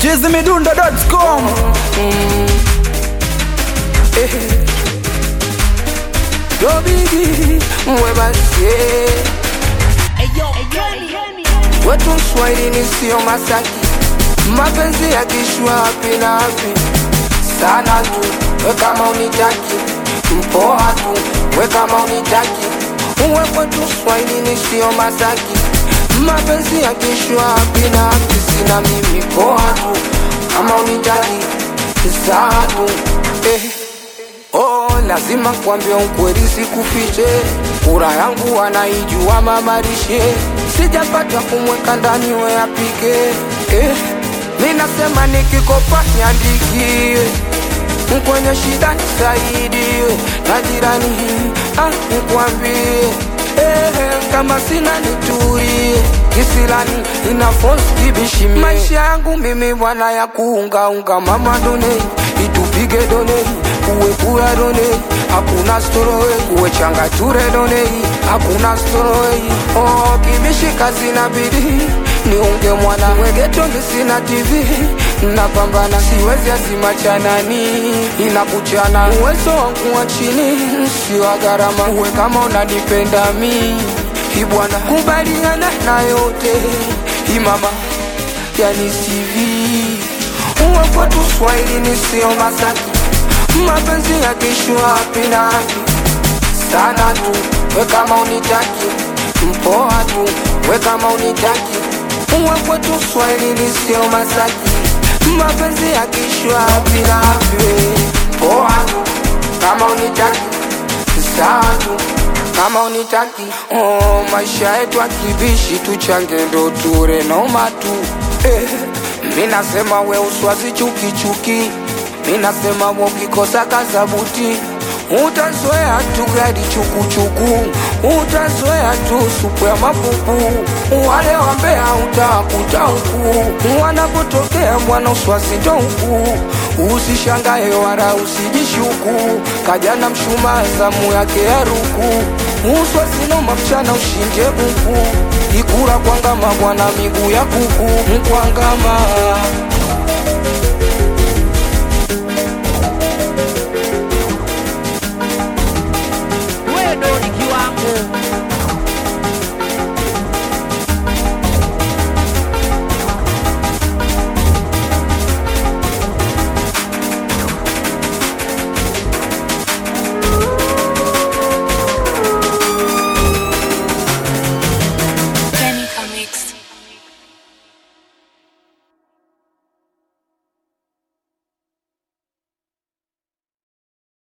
chizimidundo.com Dobigi mwebasie wetu Mswahili sio Masaki, mapenzi ya kishwa hapi na hapi sana tu, we kama unitaki mpoa tu, we kama unitaki uwe kwetu Swahili sio Masaki, mapenzi ya kishwa hapi na hapi sina mimi poa tu, kama unitaki saa tu eh. Oh, lazima kwambia ukweli sikufiche, kura yangu anaijua mamarishe, sijapata kumweka ndani we apike eh. Mi nasema nikikopa niandikie, kwenye shida nisaidie, na jirani ah, nikwambie eh, kama sina nitulie, kisilani ina force kibishimie. Maisha yangu mimi bwana ya kuungaunga, mama done itupige done kuwe kura done hakuna storowe kuwe changature done hakuna storowe oh, kibishi kazi na bidii niunge mwana wegetonge sina tv napambana siwezi azima chanani inakuchana uwezo wangu wa chini si wa gharama uwe kama unanipenda mi ibwana kubaliana na yote imama yani sivi uwe kwetu swahili ni sio masaki mapenzi ya kishwa hapi na hapi sana tu, we kama unitaki mpoa tu, we kama unitaki uwe kwetu Swahili sio Masaki, mapenzi ya kishwa hapi na hapi poa tu, kama unitaki sawa tu kama unitaki oh, maisha yetu akibishi tuchange ndo ture noma tu eh, mi nasema we uswazi chuki chuki mi nasema we ukikosa kazabuti utazoea tu gari chukuchuku utazoea tu supu ya mapupu wale wambea utakuta huku wanapotokea mwana uswazi ndo huku usishangae wala usijishuku kajana mshuma zamu yake ya ruku uswazinoma mchana ushinde buku ikura kwangama bwana miguu ya kuku mkwangama